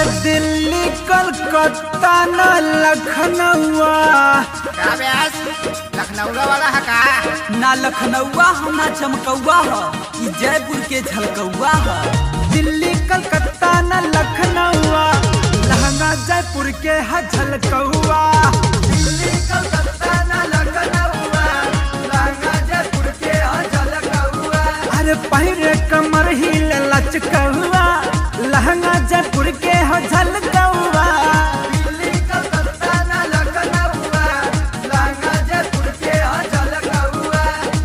दिल्ली कलकत्ता न लखनऊआ का ब्यास लखनऊ वाला है का ना लखनऊआ हो ना चमकौआ हो ई जयपुर के झलकौआ हो दिल्ली कलकत्ता न लखनऊआ लहंगा जयपुर के है झलकौआ दिल्ली कलकत्ता न लखनऊआ लहंगा जयपुर के है झलकौआ अरे पहिरे कमर हिल लचकौआ लहंगा जयपुर के है झलकौआ दिल्ली कलकत्ता न लखनऊआ लहंगा जयपुर के है झलकौआ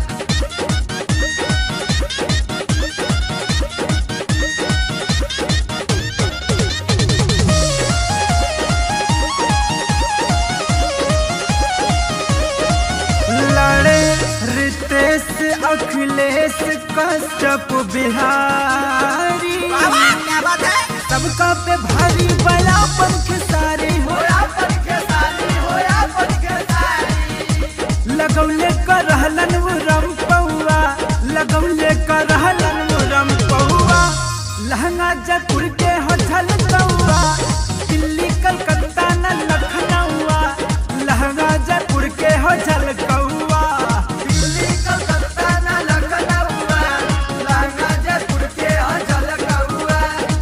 लड़े रितेश अखिलेश कश्यप बिहारी बाबा क्या बात है सबका पे भारी बड़ा पंख सारी होया पंख सारी होया पंख सारी लगौले का रहलन वो रम पौआ लगौले का रहलन वो रम पौआ लहंगा जयपुर के हो झलकौआ दिल्ली कलकत्ता न लखनऊआ लहंगा जयपुर के हो झलकौआ दिल्ली कलकत्ता न लखनऊआ लहंगा जयपुर के हो झलकौआ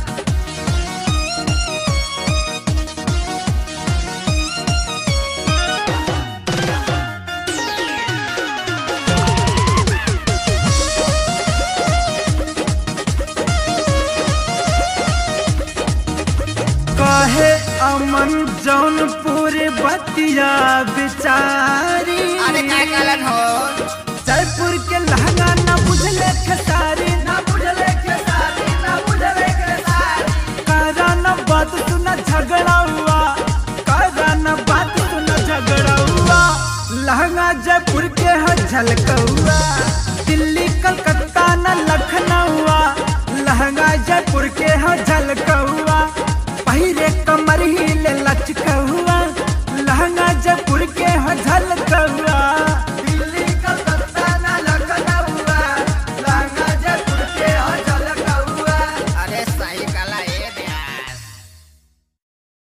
कहे अमन जौनपुर बतिया बिचारी अरे का कलन हो जयपुर के लहंगा न बुझले खेसारी न बुझले खेसारी न बुझले खेसारी कारा न बात सुना झगड़ा हुआ कारा न बात सुना झगड़ा हुआ लहंगा जयपुर के है झलकौआ दिल्ली कलकत्ता न लखनऊआ लहंगा जयपुर के है झलकौआ